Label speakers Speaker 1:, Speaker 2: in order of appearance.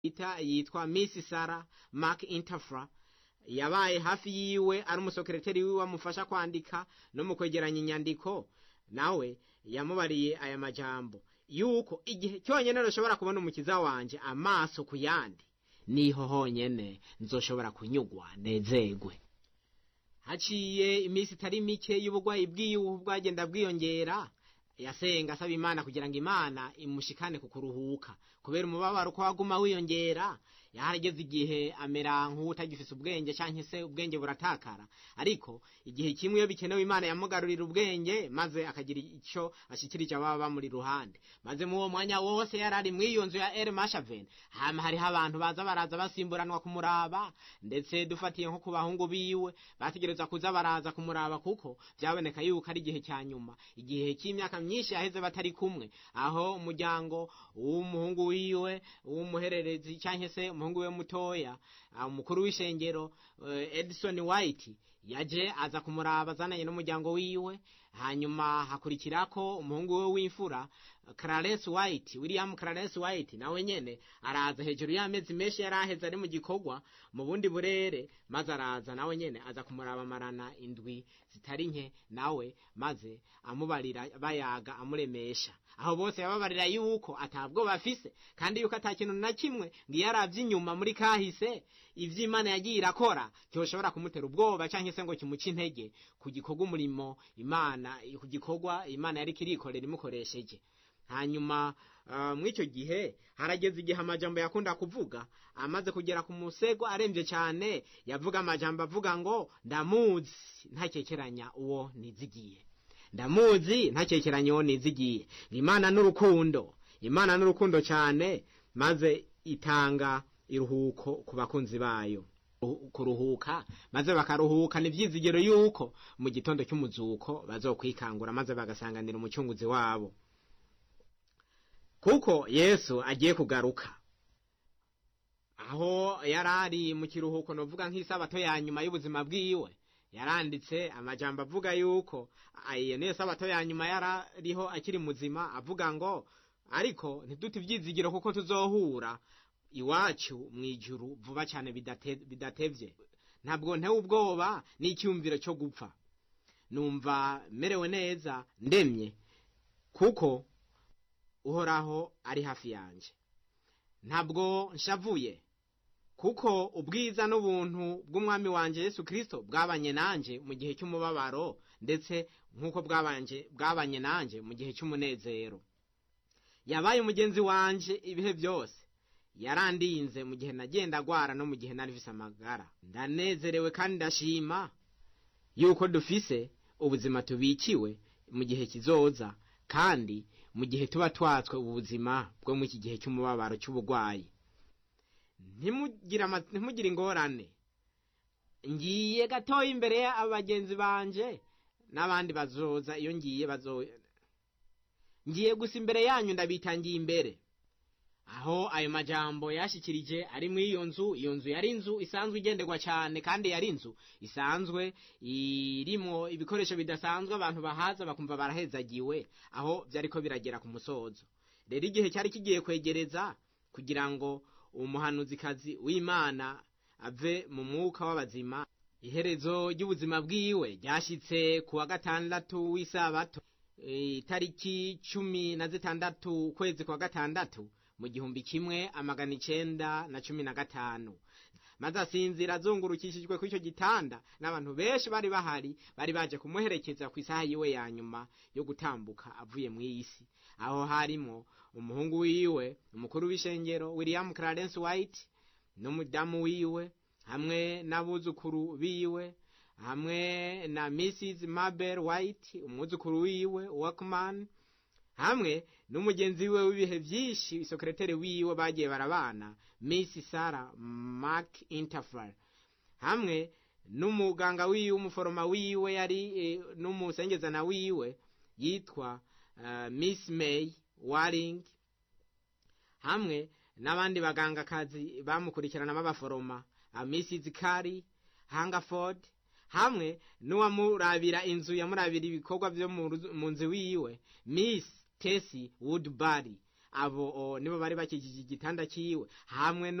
Speaker 1: ita yitwa Miss Sarah Mark Interfra yabaye hafi yiwe ari umusekreteri wiwe amufasha kwandika no mu kwegeranya inyandiko nawe yamubariye aya majambo yuko igihe cyonyine rushobora kubona umukiza wanje amaso ku yandi niho honyene nzoshobora kunyugwa nezegwe haciye iminsi itari mike y'ubugwayi bwiwe bwagenda bwiyongera yasenga asaba imana kugira ngo imana imushikane ku kuruhuka kubera umubabaro uko waguma wiyongera yarageze igihe amera nk'utagifise ubwenge cyangwa se ubwenge buratakara ariko igihe kimwe iyo bikenewe imana yamugarurira ubwenge maze akagira icyo ashikirije ababa bamuri ruhande maze mu uwo mwanya wose yari ari mu iyo nzu ya El Mashaven hama hariho abantu baza baraza basimburanwa kumuraba ndetse dufatiye nko ku bahungu biwe bategereza kuza baraza kumuraba kuko byaboneka yuko ari igihe cya nyuma igihe cy'imyaka myinshi yaheze batari kumwe aho umuryango w'umuhungu wiwe w'umuhererezi cyangwa se umuhungu we mutoya umukuru w'ishengero Edison White yaje aza kumuraba azananye n'umuryango wiwe hanyuma hakurikirako umuhungu we w'imfura Clarence White William Clarence White nawe nyene araza hejuru y'amezi menshi yari aheze ari mu gikorwa mu bundi burere maze araza nawe nyene aza kumuraba marana indwi zitari nke nawe maze amubarira bayaga amuremesha aho bose yababarira yuko atabwo bafise kandi yuko ata kintu na kimwe ngo iyo aravye inyuma muri kahise ivyo imana yagiye irakora cyoshobora kumutera ubwoba canke se ngo kimuce intege ku gikorwa umurimo imana ku gikorwa imana yari kirikorera imukoresheje hanyuma uh, mw'icyo gihe harageze igihe amajambo yakunda kuvuga amaze kugera ku musego aremvye cyane yavuga amajambo avuga ngo ndamuzi ntakekeranya uwo nizigiye ndamuzi ntakekeranya uwo nizigiye imana n'urukundo imana n'urukundo cyane maze itanga iruhuko ku bakunzi bayo kuruhuka maze bakaruhuka ni ibyizigiro yuko mu gitondo cy'umuzuko bazokwikangura maze bagasanganira umucunguzi wabo kuko yesu agiye kugaruka aho yari ari mu kiruhuko novuga nk'isabato ya nyuma y'ubuzima bwiwe yaranditse amajambo avuga yuko iyo niyo sabato ya nyuma yarariho akiri muzima avuga ngo ariko ntidute ibyizigiro kuko tuzohura iwacu mu ijuru vuba cyane bidatevye ntabwo ntewe ubwoba n'icyumviro cyo gupfa numva merewe neza ndemye kuko uhoraho ari hafi yanjye ntabwo nshavuye kuko ubwiza n'ubuntu bw'umwami wanjye yesu kirisito bwabanye nanjye mu gihe cy'umubabaro ndetse nk'uko bwabanye nanjye mu gihe cy'umunezero yabaye umugenzi wanjye ibihe byose yarandinze mu gihe nagenda agwara no mu gihe narivise amagara ndanezerewe kandi ndashima yuko dufise ubuzima tubikiwe mu gihe kizoza kandi mu gihe tuba twatswe ubuzima bwo mu iki gihe cy'umubabaro cy'uburwayi ntimugire ingorane ngiye gatoya imbere y'abagenzi banje n'abandi bazoza iyo ngiye bazoza ngiye gusa imbere yanyu ndabitangiye imbere aho ayo majambo yashikirije ari muri iyo nzu iyo nzu yari inzu isanzwe igenderwa cyane kandi yari inzu isanzwe irimo ibikoresho bidasanzwe abantu bahaza bakumva barahezagiwe aho byariko biragera ku musozo rero igihe cyari kigiye kwegereza kugira ngo umuhanuzikazi w'imana ave mu mwuka w'abazima iherezo ry'ubuzima bwiwe ryashyitse ku wa gatandatu w'isabato itariki cumi na zitandatu ukwezi kwa gatandatu mu gihumbi kimwe amagana icenda na cumi na gatanu maze asinzira azungurukishijwe ku icyo gitanda n'abantu benshi bari bahari bari baje kumuherekeza ku isaha yiwe ya nyuma yo gutambuka avuye mu isi aho harimo umuhungu wiwe umukuru w'ishengero william clarence white n'umudamu wiwe hamwe n'abuzukuru biwe hamwe na mrs mabel white umwuzukuru wiwe walkman hamwe n'umugenzi we w'ibihe byinshi isokereteri wiwe bagiye barabana miss sarah mark interfere hamwe n'umuganga wiwe umuforoma wiwe yari e, n'umusengezana wiwe yitwa uh, miss may waring hamwe n'abandi bagangakazi bamukurikirana b'abaforoma uh, mrs kari hangaford hamwe n'uwamurabira inzu yamurabira ibikorwa byo mu nzu wiwe miss tesi woodbury abo o, nibo bari bakikije igitanda ciwe hamwe